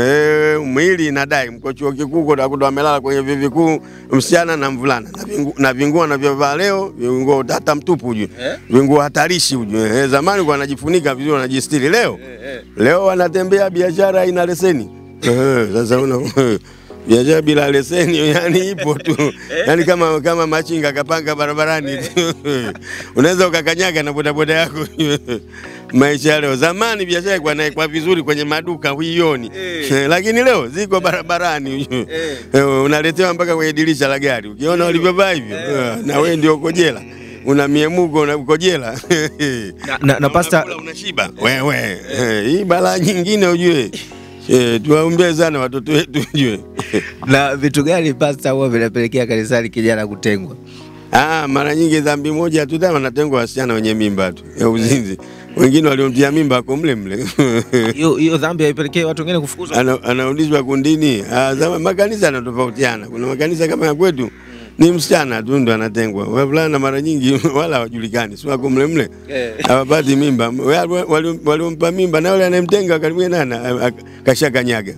S2: Eh, mwili inadai, mko chuo kikuu utakuta amelala kwenye vyuo vikuu, msichana na mvulana na vingu- na vinguo anavyovaa leo, vinguo hata mtupu ujue,
S1: Eh.
S2: vinguo hatarishi ujue. Eh, zamani kwa anajifunika vizuri, wanajistiri, leo
S1: Eh,
S2: leo wanatembea biashara ina leseni. Eh, sasa una biashara bila leseni yani ipo tu yani kama kama machinga kapanga barabarani tu unaweza ukakanyaga na bodaboda yako maisha ya leo. Zamani biashara ilikuwa inaekwa vizuri kwenye maduka huioni,
S1: Eh.
S2: Eh, lakini leo ziko barabarani
S1: Eh.
S2: Eh, unaletewa mpaka kwenye dirisha la gari, ukiona walivyovaa hivyo eh, na wewe ndio uko jela, una miemuko na uko jela
S1: Na, na, na pasta
S2: Unakula unashiba wewe. Eh, Hii balaa nyingine ujue. Eh, tuwaombee sana watoto wetu ujue.
S1: na vitu gani pasta huwa vinapelekea kanisani kijana kutengwa?
S2: Ah, mara nyingi dhambi moja tu tena wanatengwa wasichana wenye mimba tu ya uzinzi. Wengine waliomtia mimba wako mle mle.
S1: Hiyo hiyo dhambi haipelekei watu wengine kufukuzwa.
S2: Ana, anarudishwa kundini. Ah, zama makanisa yanatofautiana. Kuna makanisa kama ya kwetu ni msichana tu ndo anatengwa. Wavulana mara nyingi wala hawajulikani, si wako mle mle.
S1: Eh.
S2: hawapati mimba. Wale wali- waliompa mimba na yule anayemtenga karibia nana kashakanyaga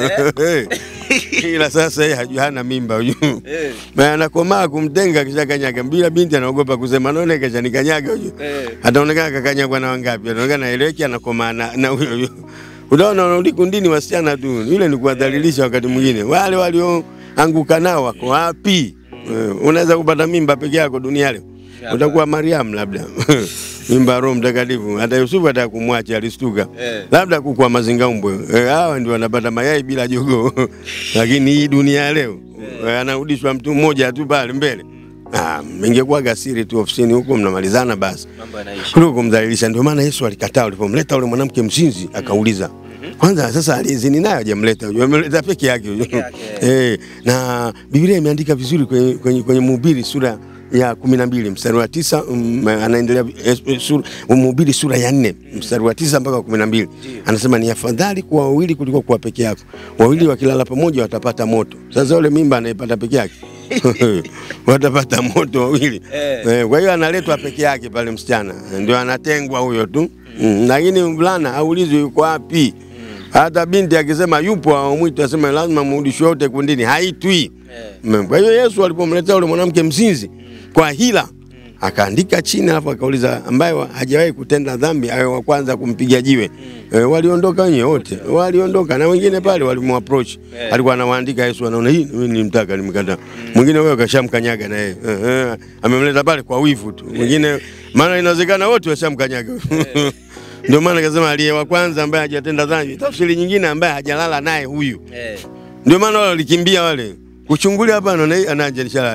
S2: ila sasa yeye hajui hana mimba huyu
S1: Eh.
S2: Na anakomaa kumtenga kishakanyaga, bila binti anaogopa kusema naona kashanikanyaga huyu
S1: Eh.
S2: ataonekana kakanyagwa na wangapi, anaonekana eleki anakomaa na na huyo huyo. Unaona, wanarudi kundini wasichana tu, yule ni kuwadhalilisha. Wakati mwingine wale walioanguka nao wako wapi? Eh, Unaweza kupata mimba peke yako dunia leo, utakuwa Mariam labda mimba ya Roho Mtakatifu. Hata Yusufu ataka kumwacha alistuka,
S1: Eh.
S2: labda kuku mazingaumbwe. Eh, Hawa ndio wanapata mayai bila jogoo, lakini hii dunia ya leo eh, anarudishwa mtu mmoja tu pale mbele. Ah, ingekuwa gasiri tu ofisini huko mnamalizana basi
S1: Mambo yanaishi.
S2: kuliko kumdhalilisha. Ndio maana Yesu alikataa ulipomleta yule mwanamke mzinzi, akauliza kwanza, sasa aliyezini naye hajamleta, huyo amemleta peke yake huyo.
S1: yake.
S2: Eh, na Biblia imeandika vizuri kwenye, kwenye, kwenye Mhubiri sura ya kumi na mbili mstari wa tisa um, anaendelea eh, eh, sura, Mhubiri sura ya nne mstari wa tisa mpaka wa kumi na mbili anasema ni afadhali kuwa wawili kuliko kuwa peke yako, wawili wakilala pamoja watapata moto. Sasa yule mimba anaipata peke yake watapata moto wawili
S1: Eh.
S2: Eh, kwa hiyo analetwa peke yake pale msichana, ndio anatengwa huyo tu mm. Lakini mvulana aulizwe yuko wapi. Hata binti akisema yupo hawamwiti, asema lazima mrudishwe wote kundini, haitwi. Mm. Kwa hiyo Yesu alipomletea yule mwanamke mzinzi kwa hila akaandika chini, alafu akauliza ambaye wa- hajawahi kutenda dhambi awe wa kwanza kumpiga jiwe. E, waliondoka wenyewe wote, waliondoka na wengine pale walimapproach,
S1: Eh.
S2: alikuwa anawaandika Yesu, anaona hii mimi nilimtaka, nimkataa. Mwingine wewe kashamkanyaga na yeye Eh, eh, amemleta pale kwa wivu tu. Mwingine maana inawezekana wote washamkanyaga. Ndio maana akasema aliye wa kwanza ambaye hajatenda dhambi. Tafsiri nyingine ambaye hajalala naye huyu
S1: Eh.
S2: ndio maana wale walikimbia wale kuchungulia hapa, anaona hii anaanjanishala naye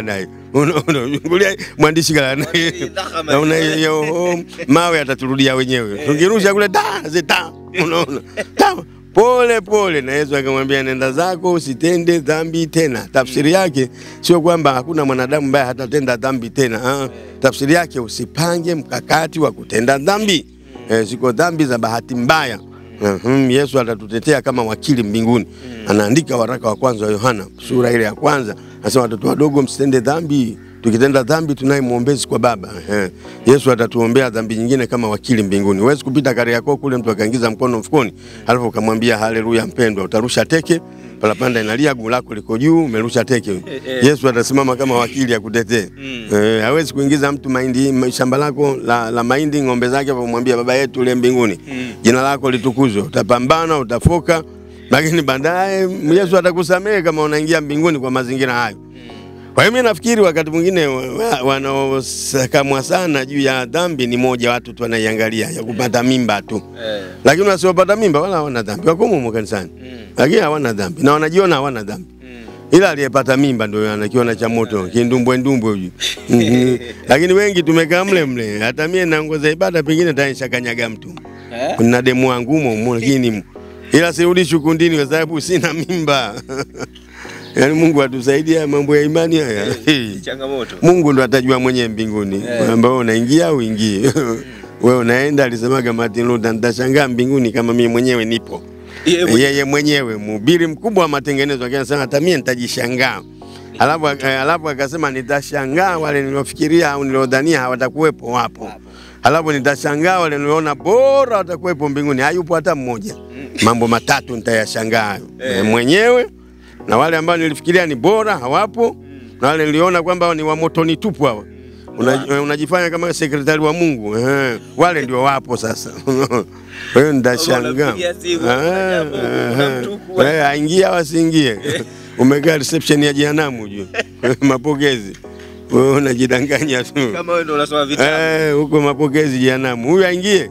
S2: unaungulia mwandishi kala naona hiyo oh, mawe ataturudia wenyewe tukirusha kule ta zita unaona ta pole pole, na Yesu akamwambia nenda zako usitende dhambi tena. Tafsiri yake sio kwamba hakuna mwanadamu ambaye hatatenda dhambi tena. Ah, tafsiri yake usipange mkakati wa kutenda dhambi. Eh, ziko dhambi za bahati mbaya. Mhm, Yesu atatutetea kama wakili mbinguni. Anaandika waraka wa kwanza wa Yohana sura ile ya kwanza, anasema watoto wadogo, msitende dhambi tukitenda dhambi tunaye mwombezi kwa Baba. Ehe. Yesu atatuombea dhambi nyingine kama wakili mbinguni. Huwezi kupita Kariakoo kule mtu akaingiza mkono mfukoni, alafu ukamwambia haleluya mpendwa, utarusha teke palapanda inalia, guu lako liko juu, umerusha teke. Yesu atasimama kama wakili akutetee. Eh, hawezi kuingiza mtu mahindi shamba lako la, la mahindi ng'ombe zake, kumwambia baba yetu uliye mbinguni, jina lako litukuzwe. Utapambana, utafoka, lakini baadaye Yesu atakusamehe kama unaingia mbinguni kwa mazingira hayo. Kwa hiyo mimi nafikiri wakati mwingine wa- wanaosakamwa sana juu ya dhambi ni moja watu tu wanaiangalia ya kupata mimba tu, lakini wasiopata mimba wala hawana dhambi, wako humo kanisani, lakini hawana dhambi na wanajiona hawana dhambi, ila aliyepata mimba ndio anakiona cha moto kindumbwe ndumbwe huyu. Mhm. Lakini wengi tumekaa mle mle, hata mie naongoza ibada, pengine tanisha kanyaga mtu kuna demu wangu humo humo, lakini ila sirudi kundini kwa sababu sina mimba. Yaani Mungu atusaidie haya mambo ya imani haya.
S1: Changamoto.
S2: Mungu ndo atajua mwenyewe mbinguni kwamba wewe unaingia au uingii. Wewe unaenda, alisemaga Martin Luther, nitashangaa mbinguni kama mimi mwenyewe nipo. Yeye mwenyewe mhubiri mkubwa wa matengenezo akiwa anasema hata mimi nitajishangaa. Alafu eh, alafu akasema nitashangaa wale niliofikiria au niliodhania hawatakuwepo wapo. Alafu nitashangaa wale niliona bora watakuwepo mbinguni, hayupo hata mmoja. Mambo matatu nitayashangaa hayo. Eh, mwenyewe na wale ambao nilifikiria ni bora hawapo, na wale niliona kwamba ni wa motoni tupu hawa. Una, eh, unajifanya kama sekretari wa Mungu eh, wale ndio wapo sasa. Kwa hiyo nitashangaa
S1: Unapigia simu,
S2: Eh,
S1: ajabu, kuna
S2: eh,
S1: mtuku.
S2: eh, aingie au asiingie, umekaa reception ya jehanamu juu mapokezi, wewe unajidanganya tu
S1: Kama wewe ndio unasoma vitabu.
S2: Eh, huko mapokezi jehanamu, huyu aingie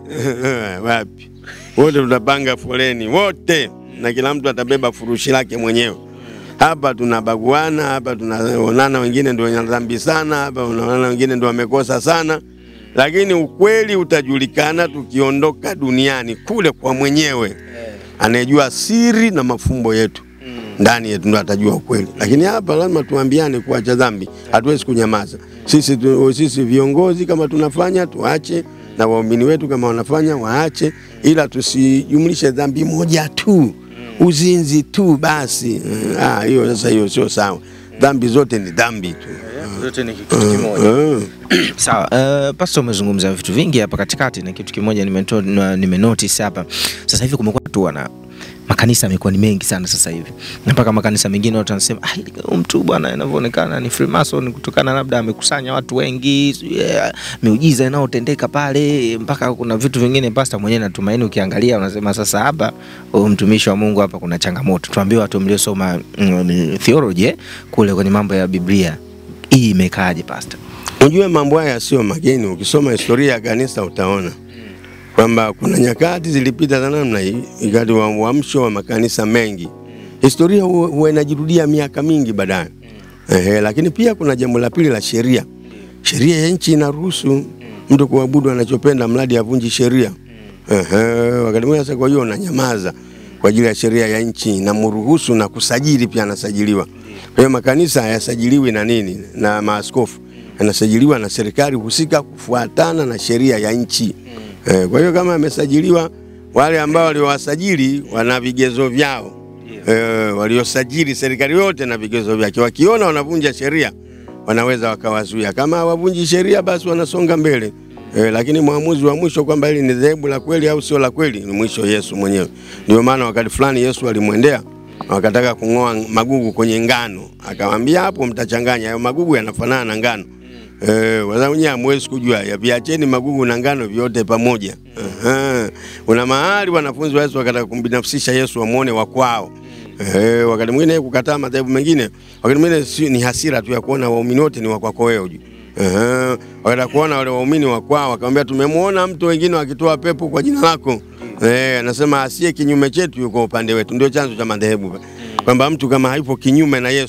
S2: wapi? Wote tutapanga foleni wote, na kila mtu atabeba furushi lake mwenyewe. Hapa tunabaguana, hapa tunaonana, wengine ndio wenye dhambi sana, hapa unaona wengine ndio wamekosa sana, lakini ukweli utajulikana tukiondoka duniani kule kwa mwenyewe anayejua siri na mafumbo yetu ndani yetu ndo atajua ukweli, lakini hapa lazima tuambiane kuacha dhambi, hatuwezi kunyamaza. Sisi, tu, sisi viongozi kama tunafanya tuache, na waumini wetu kama wanafanya waache, ila tusijumlishe dhambi moja tu, uzinzi tu basi. Ah, hiyo sasa, hiyo sio sawa. Dhambi zote ni dhambi tu.
S1: Zote ni kitu kimoja.
S2: Ah.
S1: Sawa, uh, Pastor umezungumza vitu vingi hapa katikati na kitu kimoja nimeto- na- nimenotice hapa. Sasa hivi kumekuwa tu wana makanisa yamekuwa ni mengi sana sasa hivi, na mpaka makanisa mengine watu wanasema "Ah, huyu mtu bwana, inavyoonekana ni Freemason kutokana labda amekusanya watu wengi, sijui, eh, miujiza inayotendeka pale, mpaka kuna vitu vingine. Pastor mwenyewe natumaini, ukiangalia unasema sasa, hapa huyu mtumishi wa Mungu hapa kuna changamoto. Tuambie watu mliosoma mm, theology eh, kule kwenye mambo ya Biblia, hii imekaaje Pastor?
S2: Unajua mambo haya sio mageni. Ukisoma historia ya kanisa utaona kwamba kuna nyakati zilipita za namna hii, ikati wa uamsho wa makanisa mengi. Historia huwa huwa inajirudia miaka mingi baadaye. Ehe, lakini pia kuna jambo la pili la sheria. Sheria ya nchi inaruhusu mtu kuabudu anachopenda mradi avunji sheria. Ehe, wakati mwingine sasa, kwa hiyo unanyamaza kwa ajili ya sheria ya nchi inamruhusu na kusajili pia anasajiliwa. Kwa hiyo makanisa hayasajiliwi na nini na maaskofu, yanasajiliwa na serikali husika kufuatana na sheria ya nchi. Eh, kwa hiyo kama amesajiliwa, wale ambao waliowasajili wana vigezo vyao. Eh, waliosajili serikali yote na vigezo vyake, wakiona wanavunja sheria wanaweza wakawazuia. Kama hawavunji sheria, basi wanasonga mbele. Eh, lakini mwamuzi wa mwisho kwamba hili ni dhehebu la kweli au sio la kweli ni mwisho Yesu mwenyewe. Ndio maana wakati fulani Yesu alimwendea wakataka kung'oa magugu kwenye ngano, akamwambia hapo mtachanganya hayo magugu yanafanana na ngano. Eh, wazao nyinyi hamwezi kujua ya viacheni magugu na ngano vyote pamoja. Aha. Kuna mahali wanafunzi wa Yesu wakataka kumbinafsisha Yesu wamuone wa kwao. Eh, wakati mwingine kukataa madhehebu mengine, wakati mwingine si, ni hasira tu ya kuona waumini wote ni wa kwako wewe hujui. Aha. Wakataka kuona wale waumini wa kwao, wakamwambia tumemwona mtu wengine wakitoa pepo kwa jina lako. Eh, anasema asiye kinyume chetu yuko upande wetu. Ndio chanzo cha madhehebu. Kwamba mtu kama hayupo kinyume na Yesu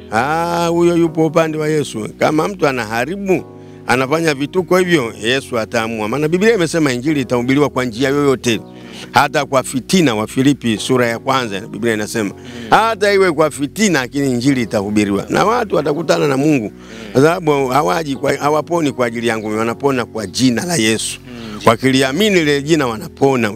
S2: ah, huyo yupo upande wa Yesu. Kama mtu anaharibu anafanya vituko hivyo, Yesu ataamua, maana Biblia imesema injili itahubiriwa kwa njia yoyote, hata kwa fitina. Wa Filipi sura ya kwanza Biblia inasema hata iwe kwa fitina, lakini injili itahubiriwa na watu watakutana na Mungu, kwa sababu hawaji kwa, hawaponi kwa ajili yangu, wanapona kwa jina la Yesu. Wakiliamini lile jina wanapona.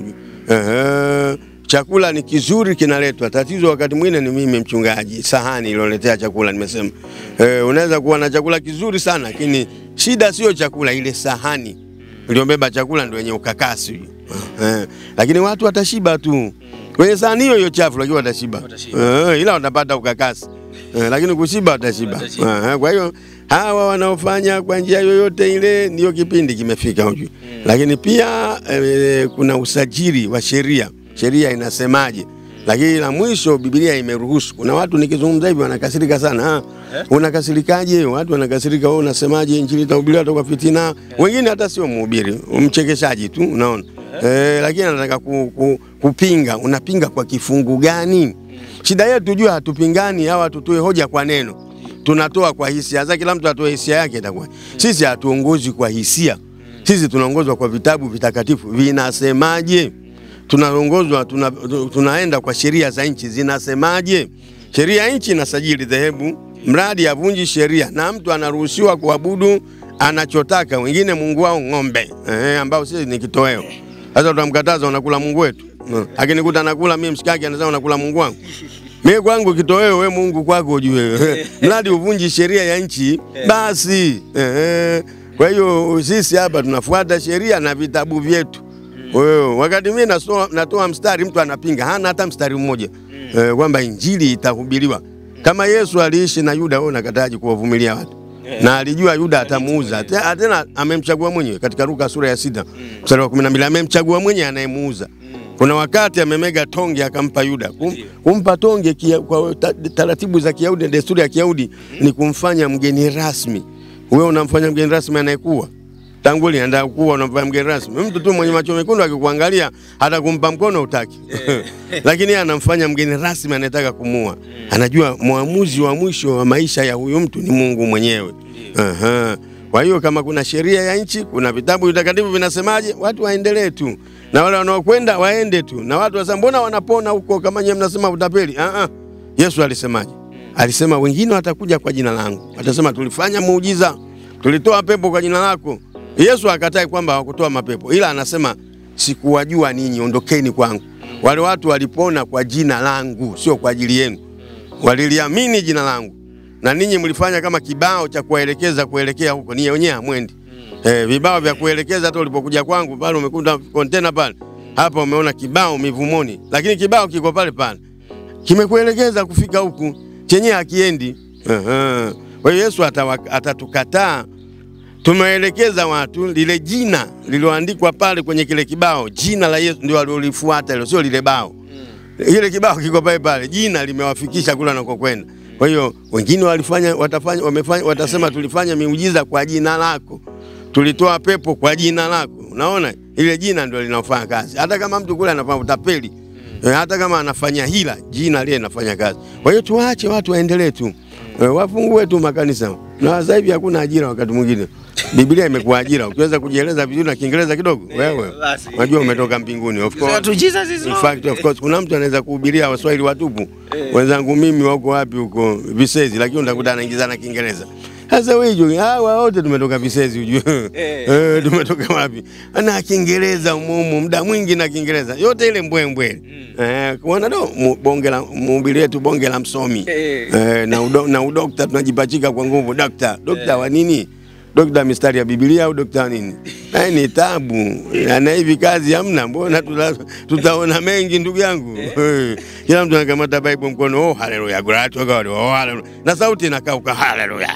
S2: Ehe. Chakula ni kizuri kinaletwa. Tatizo wakati mwingine ni mimi mchungaji, sahani iloletea chakula. Nimesema eh, unaweza kuwa na chakula kizuri sana, lakini shida sio chakula, ile sahani iliyobeba chakula ndio yenye ukakasi eh, lakini watu watashiba tu kwenye sahani hiyo hiyo chafu, lakini watashiba eh, ila watapata ukakasi eh, lakini kushiba watashiba. Eh, kwa hiyo hawa wanaofanya kwa njia yoyote ile, ndio kipindi kimefika hujui. Lakini pia eh, kuna usajili wa sheria sheria inasemaje? Lakini la mwisho Biblia imeruhusu. Kuna watu nikizungumza hivi wanakasirika sana. Ah, unakasirikaje? Watu wanakasirika, wewe unasemaje injili itahubiriwa toka fitina? Wengine hata sio mhubiri, mchekeshaji tu, unaona eh, lakini anataka ku, ku, kupinga. Unapinga kwa kifungu gani? Shida yetu jua hatupingani, hawa tutoe hoja kwa neno, tunatoa kwa hisia. Sasa kila mtu atoe hisia yake, itakuwa sisi hatuongozwi kwa hisia, sisi tunaongozwa kwa vitabu vitakatifu vinasemaje tunaongozwa tuna, tunaenda kwa sheria za nchi zinasemaje. Sheria ya nchi inasajili dhehebu, mradi avunji sheria, na mtu anaruhusiwa kuabudu anachotaka. Wengine mungu wao ng'ombe, eh, ambao sisi ni kitoweo. Sasa tutamkataza unakula mungu wetu? Akinikuta anakula mimi mshikaki, anasema unakula mungu wangu mimi kwangu kitoweo, we mungu kwako ujue mradi uvunji sheria ya nchi basi. Eh, kwa hiyo sisi hapa tunafuata sheria na vitabu vyetu. Wewe wakati mimi natoa, natoa mstari mtu anapinga, hana hata mstari mmoja mm. e, kwamba injili itahubiriwa kama Yesu aliishi na Yuda. Wewe unakataje kuwavumilia watu? Yeah. Na alijua Yuda atamuuza tena, amemchagua mwenyewe katika Luka sura ya sita mstari wa 12 amemchagua mwenyewe anayemuuza. Kuna wakati amemega tonge akampa Yuda. Kum, kumpa tonge kia, kwa taratibu za Kiyahudi, desturi ya Kiyahudi ni kumfanya mgeni rasmi. Wewe unamfanya mgeni rasmi anayekuwa tangu lianda kuwa unamfanya mgeni rasmi. Mtu tu mwenye macho mekundu akikuangalia hata kumpa mkono utaki. Lakini anamfanya mgeni rasmi anayetaka kumua. Anajua mwamuzi wa mwisho wa maisha ya huyu mtu ni Mungu mwenyewe. Aha. Kwa hiyo kama kuna sheria ya nchi, kuna vitabu vitakatifu vinasemaje, watu waendelee tu. Na wale wanaokwenda waende tu. Na watu wasema mbona wanapona huko kama nyinyi mnasema utapeli? Ah ah. Yesu alisemaje? Alisema wengine watakuja kwa jina langu. Watasema tulifanya muujiza. Tulitoa pepo kwa jina lako. Yesu akatai kwamba hawakutoa mapepo, ila anasema sikuwajua ninyi, ondokeni kwangu. Wale watu walipona kwa jina langu, sio kwa ajili yenu. Waliliamini jina langu, na ninyi mlifanya kama kibao cha kuwaelekeza kuelekea huko, ninyi wenyewe hamwendi. Eh, vibao vya kuelekeza. Hata ulipokuja kwangu pale umekuta kontena pale, hapa umeona kibao mivumoni, lakini kibao kiko pale pale, kimekuelekeza kufika huku, chenyewe hakiendi. Kwa hiyo Yesu atatukataa tumeelekeza watu lile jina lililoandikwa pale kwenye kile kibao, jina la Yesu ndio alilolifuata hilo, sio lile bao. Ile kibao kiko pale pale, jina limewafikisha kule anakokwenda. Kwa hiyo wengine walifanya, watafanya, wamefanya, watasema tulifanya miujiza kwa jina lako, tulitoa pepo kwa jina lako. Unaona, ile jina ndio linafanya kazi, hata kama mtu kule anafanya utapeli mm. hata kama anafanya hila, jina lile linafanya kazi. Kwa hiyo tuache watu waendelee tu, wafungue tu makanisa, na sasa hivi hakuna ajira wakati mwingine Biblia imekuwa ajira. Ukiweza kujieleza vizuri na Kiingereza kidogo, wewe unajua umetoka mbinguni. Of course, in fact, of course, kuna mtu anaweza kuhubiria Waswahili watupu wenzangu mimi wako wapi huko Visezi, lakini utakuta anaingiza na Kiingereza. Sasa wewe hawa wote tumetoka Visezi, ujue eh, tumetoka wapi? Na Kiingereza umumu muda mwingi na Kiingereza yote ile mbwembwe eh, kuona do bonge la mhubiri wetu bonge la msomi eh, na udo, na udokta tunajipachika kwa nguvu. Dokta dokta wa nini? Dokta mistari ya Biblia au dokta nini? Na ni tabu. Na hivi kazi hamna, mbona tuta, tutaona mengi ndugu yangu. Kila mtu anakamata Bible mkono, oh haleluya, glory to God, oh haleluya. Na sauti inakauka haleluya.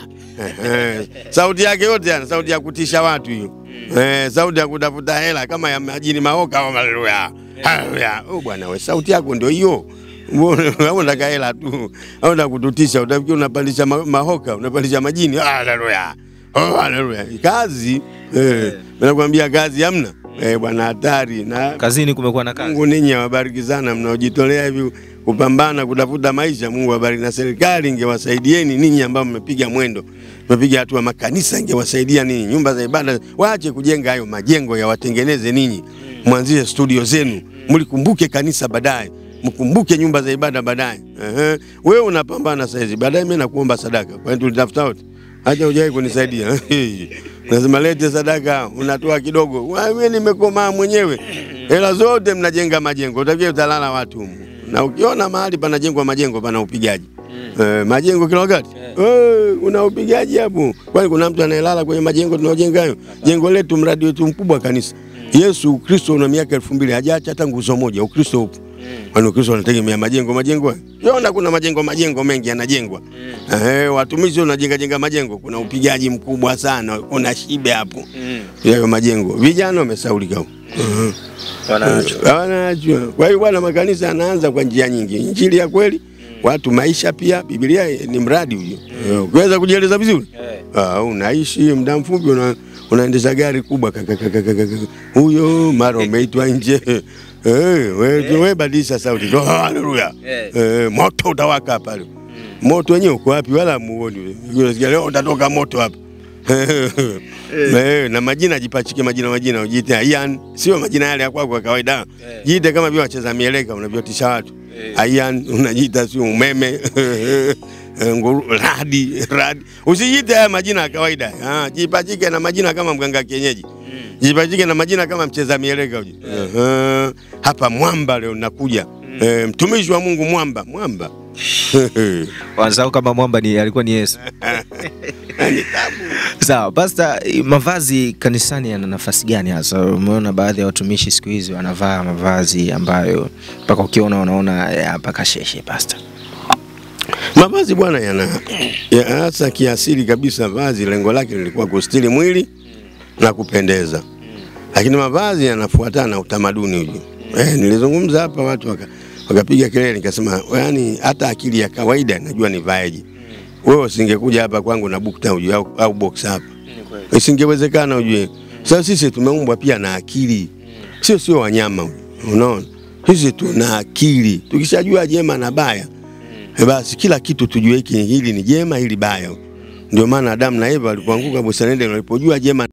S2: sauti yake yote yana sauti ya kutisha watu hiyo. Eh, sauti ya kutafuta hela kama ya majini maoka au haleluya. Haleluya. Oh bwana we, sauti yako ndio hiyo. Mbona unataka hela tu? Au unataka kututisha? Utafikiri unapandisha mahoka, unapandisha majini. Haleluya. Oh, haleluya. Kazi eh, nakwambia kazi hamna. Eh, bwana hatari na
S1: kazini kumekuwa na kazi.
S2: Mungu ninyi awabariki sana mnaojitolea hivi kupambana kutafuta maisha. Mungu awabariki, na serikali ingewasaidieni ninyi ambao mmepiga mwendo, mmepiga hatua. Makanisa ingewasaidia ninyi, nyumba za ibada waache kujenga hayo majengo, yawatengeneze ninyi, mwanzishe studio zenu, mlikumbuke kanisa baadaye mkumbuke nyumba za ibada baadaye. Ehe, wewe unapambana saizi, baadaye mimi nakuomba sadaka, kwani tulitafuta wote, haja hujawahi kunisaidia lazima lete sadaka, unatoa kidogo. Wewe nimekomaa mwenyewe, hela zote mnajenga majengo, utakia utalala watu humu. Na ukiona mahali panajengwa majengo pana upigaji Eh, majengo kila wakati eh, una upigaji hapo. Kwani kuna mtu anayelala kwenye majengo tunaojenga hayo? Jengo letu, mradi wetu mkubwa kanisa. Yesu Ukristo una miaka elfu mbili hajaacha hata nguzo moja. Ukristo upo kwani Ukristo unategemea majengo majengo? Yona kuna majengo majengo mengi yanajengwa. Eh, watumishi wanajenga jenga majengo, kuna upigaji mkubwa sana, kuna shibe hapo yayo majengo. Vijana wamesaulika huko. Mhm.
S1: Wanaachwa.
S2: Wanaachwa. Kwa hiyo bwana, makanisa yanaanza kwa njia nyingi, injili ya kweli, watu maisha pia. Biblia ni mradi huyo, Eh, ukiweza kujieleza vizuri ah, unaishi muda mfupi una, unaendesha gari kubwa kaka, kaka, kaka, kaka. huyo mara umeitwa nje Eh, we, we badilisha sauti Oh, haleluya Eh, moto utawaka pale. Moto wenyewe uko wapi? Wala muoni. Unasikia leo utatoka moto hapa. Eh, na majina jipachike majina majina ujiite Ian, sio majina yale ya kwako kwa kawaida. Jiite kama vile wacheza mieleka unavyotisha watu. Ian unajiita sio umeme. Eh, nguru, radi, radi. Usijiite haya majina ya kawaida. Ah, jipachike na majina kama mganga kienyeji. Jipachike na majina kama mcheza mieleka uje. Eh, hapa mwamba leo nakuja. Eh, mtumishi wa Mungu mwamba, mwamba.
S1: Wanasahau kama mwamba ni alikuwa ni Yesu.
S2: Ni tabu.
S1: Sawa, pasta, mavazi kanisani yana nafasi gani hasa? Umeona baadhi ya watumishi siku hizi wanavaa mavazi ambayo mpaka ukiona unaona eh, hapa kasheshe pasta.
S2: Mavazi bwana yana ya hasa kiasili kabisa, vazi lengo lake lilikuwa kustiri mwili na kupendeza, lakini mavazi yanafuatana na utamaduni huju. Eh, nilizungumza hapa watu waka, wakapiga kelele, nikasema yani hata akili ya kawaida najua nivaeje. Wewe usingekuja hapa kwangu na bukta ujue, au, au box hapa isingewezekana ujue. Sasa sisi tumeumbwa pia na akili, sio sio wanyama ujue. Unaona, sisi tuna akili, tukishajua jema na baya Eh, basi kila kitu tujue hiki hili ni jema, hili baya. Ndio maana Adamu na Eva walipoanguka bustanini walipojua jema